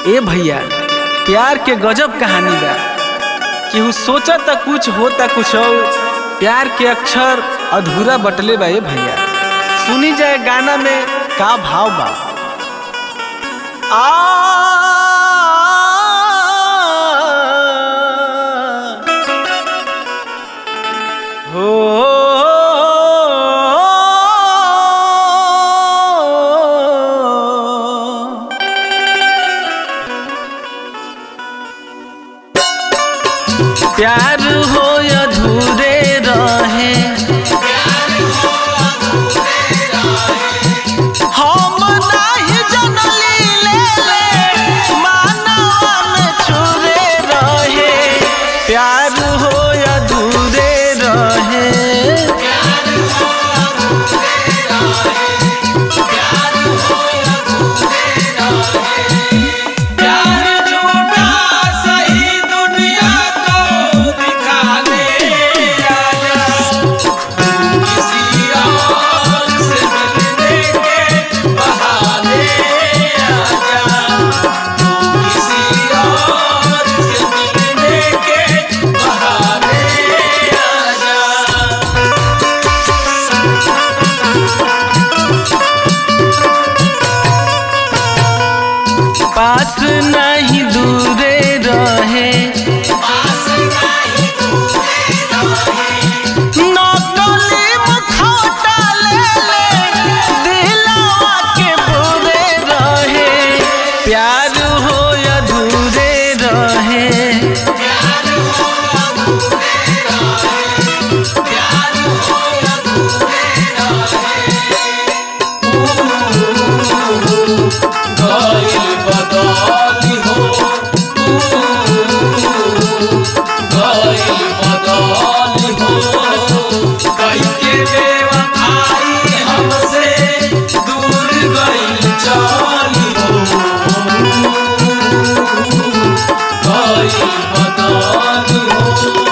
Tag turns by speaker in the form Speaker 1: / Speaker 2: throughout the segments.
Speaker 1: ए भैया प्यार के गजब कहानी बा केहू सोचा त कुछ होता कुछ और प्यार के अक्षर अधूरा बटले बा ए भैया सुनी जाए गाना में का भाव बा आ हो प्यार हो अधूरे रहे हम नाही जनली ले ले मानवा में छुरे रहे प्यार हो अधूरे रहे
Speaker 2: प्यार झूठा सही दुनिया को दिखा दे आजा तू किसी और से मिलने के बहाने आजा तू किसी और से मिलने के बहाने आजा
Speaker 1: पास नहीं दूरे रहे नकली मुखौटा ले ले दिलवा के बुरे रहे प्यार हो अधूरे रहे
Speaker 2: गइल बदली हो गइल बदली हो कइके बेवफाई हमसे दूर गइल चली हो गइल बदली हो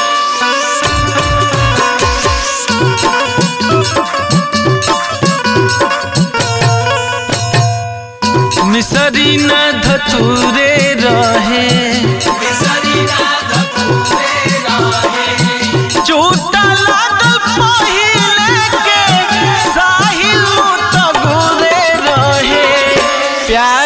Speaker 1: मिसरी न धतूरे रहे
Speaker 2: बिसरी रात पूरे रहे
Speaker 1: चोटा लागल पहिले के साहिल तो गुरे रहे प्यार